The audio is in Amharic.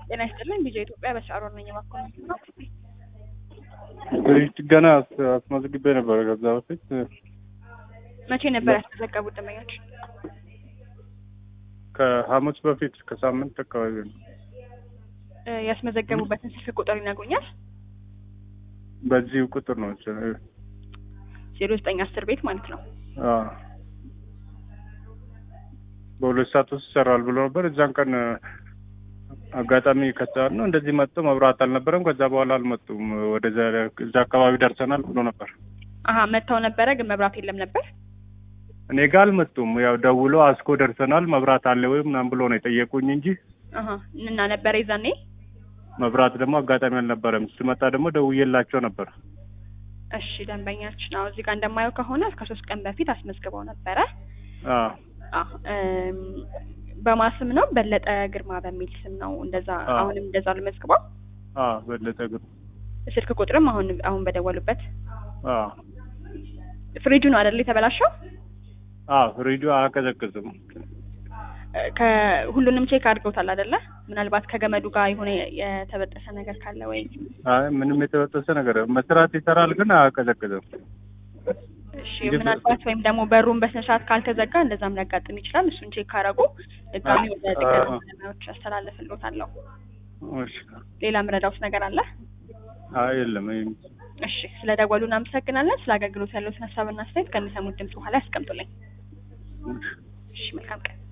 ጤና ይስጥልኝ ቢጃ ኢትዮጵያ በሻሮን ነኝ። እባክዎን ገና አስመዝግቤ ነበረ ከዛ በፊት መቼ ነበር ያስመዘገቡት ደንበኞች? ከሐሙስ በፊት ከሳምንት አካባቢ ነው። እ ያስመዘገቡበትን ስልክ ቁጥር ይነግሩኛል? በዚሁ ቁጥር ነው። ዜሮ ዘጠኝ አስር ቤት ማለት ነው። አዎ። በሁለት ሰዓት ውስጥ ይሰራል ብሎ ነበር። እዛን ቀን አጋጣሚ ከሰዓት ነው እንደዚህ መጥቶ መብራት አልነበረም። ከዛ በኋላ አልመጡም። ወደዛ እዛ አካባቢ ደርሰናል ብሎ ነበር። አሀ መጥተው ነበረ ግን መብራት የለም ነበር። እኔ ጋር አልመጡም። ያው ደውሎ አስኮ ደርሰናል መብራት አለ ወይ ምናምን ብሎ ነው የጠየቁኝ እንጂ አሀ እና ነበረ ይዛኔ መብራት ደግሞ አጋጣሚ አልነበረም። ስመጣ ደግሞ ደውዬላቸው ነበር። እሺ ደንበኛችን አዎ እዚህ ጋር እንደማየው ከሆነ እስከ ሶስት ቀን በፊት አስመዝግበው ነበረ። አዎ አዎ እም፣ በማስም ነው በለጠ ግርማ በሚል ስም ነው እንደዛ። አዎ። አሁንም እንደዛ ልመዝግበው። አዎ በለጠ ግን ስልክ ቁጥርም አሁን አሁን በደወሉበት አዎ ፍሪጁ ነው አይደል የተበላሸው? አዎ ሬዲዮ አያቀዘቅዝም። ከሁሉንም ቼክ አድርገውታል አይደለ? ምናልባት ከገመዱ ጋር የሆነ የተበጠሰ ነገር ካለ ወይ አይ ምንም የተበጠሰ ነገር መስራት ይሰራል ግን አያቀዘቅዝም። እሺ እንዴት ነው? ምናልባት ወይም ደግሞ በሩን በስነ ስርዓት ካልተዘጋ እንደዛም ሊያጋጥም ይችላል። እሱን ቼክ ካረጉ ድጋሚ ወደ ጥገና አዎ። ባለሙያዎች ያስተላልፍልዎታለሁ። እሺ ሌላ ምረዳውስ ነገር አለ? አይ የለም ይሄ እሺ ስለ ደወሉ እናመሰግናለን። ስለ አገልግሎት ያለዎትን ሀሳብና አስተያየት ከሚሰሙት ድምጽ በኋላ ያስቀምጡልኝ። እሺ መልካም ቀን።